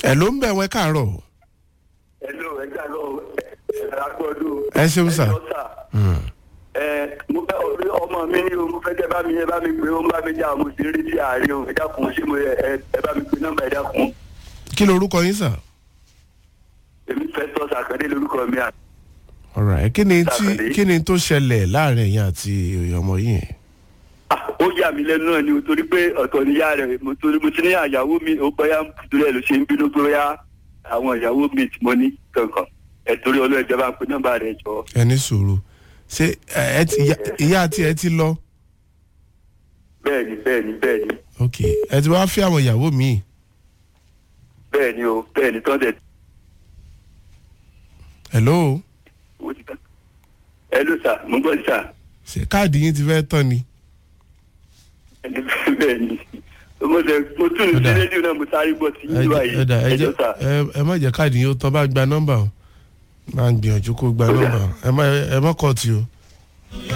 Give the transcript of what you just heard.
ẹ ló ń bẹ̀ wẹ́ káàárọ̀ Hello, ẹ jà lọ ẹ agbọ́dọ̀. ẹ ṣeun sà. Ẹ jọ sà. Ẹ mo fẹ́ orí ọmọ mi ní o mo fẹ́ kẹ́ bá mi ẹ bá mi pé ó ń bá mi jà mo sì ń rí sí ààrẹ o ẹ dákun ṣé mo ẹ ẹ bá mi pé nọ́mbà ẹ dákun. kí lorúkọ yín sà. Èmi fẹ́ tọ́ sàkàndé lórúkọ mi à. ọ̀rọ̀ ẹ̀ kí ni tí Sàkàndé. kí ni tó ṣẹlẹ̀ láàrin ẹ̀yin àti ọmọ yìí yẹn. Ah, Ó yà mí lẹ́nu náà ni o torí pé ọ̀tọ̀ níyà rẹ̀ mo torí mo ti ní àyàwó mi ó bọ́yá torí ẹ̀ ló ṣe ń bínú pé bóyá àwọn ìyàwó mi tí mo ní kankan ẹ̀ torí ọlọ́ọ̀jẹ̀ bá ń pe nọ́mbà rẹ̀ jọ. ẹ ní sùúrù ṣé ẹ ẹ ti ìyá- ìyá àti ẹ ti lọ Bẹ́ẹ̀ni bẹ́ẹ̀ni bẹ́ẹ̀ni ok ẹ ti wá fẹ́ àwọn ìyàwó míì bẹ́ẹ̀ni o bẹ́ẹ̀ni tán tẹ̀ hello owó ti tán. Ẹ ló sà mo gbọ́ sà. ṣé káàdì yín ti fẹ́ tán ni. ẹni bẹ́ẹ̀ ni mo tẹ mo tún ní Ó dà. rédíò náà mo sáré gbọ́ sí ẹ yíwá jẹ́- yìí ẹ dà, ẹ ẹjọ́ jẹ́- sà ẹ- ẹ má jẹ́ káàdì yín ó tán bá gba nọ́mbà o máa ń gbìyànjú kó gba Ó dà. nọ́mbà o ẹ má ẹ má kọ́ ti o